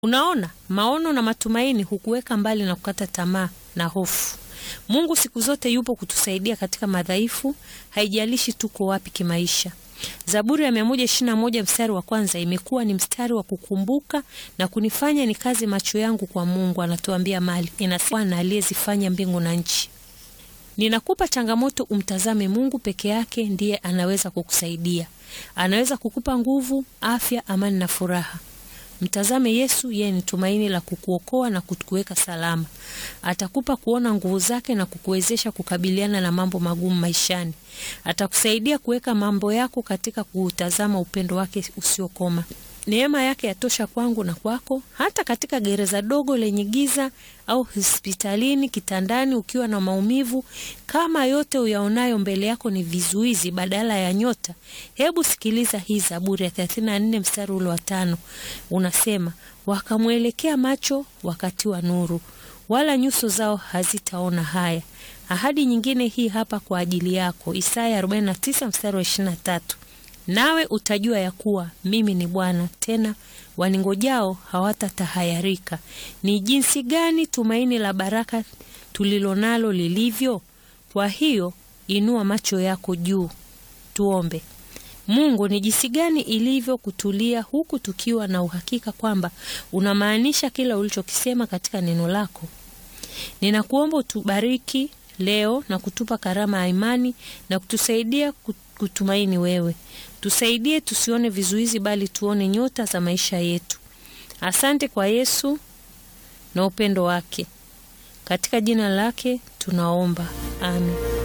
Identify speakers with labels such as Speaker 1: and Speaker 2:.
Speaker 1: Unaona, maono na matumaini hukuweka mbali na kukata tamaa na hofu. Mungu siku zote yupo kutusaidia katika madhaifu, haijalishi tuko wapi kimaisha. Zaburi ya 121 mstari wa kwanza imekuwa ni mstari wa kukumbuka na kunifanya nikaze macho yangu kwa Mungu. Anatuambia mali inasema na aliyezifanya mbingu na nchi. Ninakupa changamoto, umtazame Mungu peke yake, ndiye anaweza kukusaidia. Anaweza kukupa nguvu, afya, amani na furaha. Mtazame Yesu, yeye ni tumaini la kukuokoa na kukuweka salama. Atakupa kuona nguvu zake na kukuwezesha kukabiliana na mambo magumu maishani. Atakusaidia kuweka mambo yako katika kuutazama upendo wake usiokoma. Neema yake yatosha kwangu na kwako, hata katika gereza dogo lenye giza au hospitalini kitandani ukiwa na maumivu. Kama yote uyaonayo mbele yako ni vizuizi badala ya nyota, hebu sikiliza hii Zaburi ya 34 mstari ule wa tano. Unasema, wakamwelekea macho wakati wa nuru, wala nyuso zao hazitaona haya. Ahadi nyingine hii hapa kwa ajili yako, Isaya 49 mstari wa 23. Nawe utajua ya kuwa mimi ni Bwana, tena waningojao hawatatahayarika. Ni jinsi gani tumaini la baraka tulilonalo lilivyo! Kwa hiyo inua macho yako juu, tuombe. Mungu, ni jinsi gani ilivyo kutulia huku tukiwa na uhakika kwamba unamaanisha kila ulichokisema katika neno lako. Ninakuomba utubariki leo na kutupa karama ya imani na kutusaidia kutumaini wewe. Tusaidie tusione vizuizi, bali tuone nyota za maisha yetu. Asante kwa Yesu na upendo wake. Katika jina lake tunaomba, amen.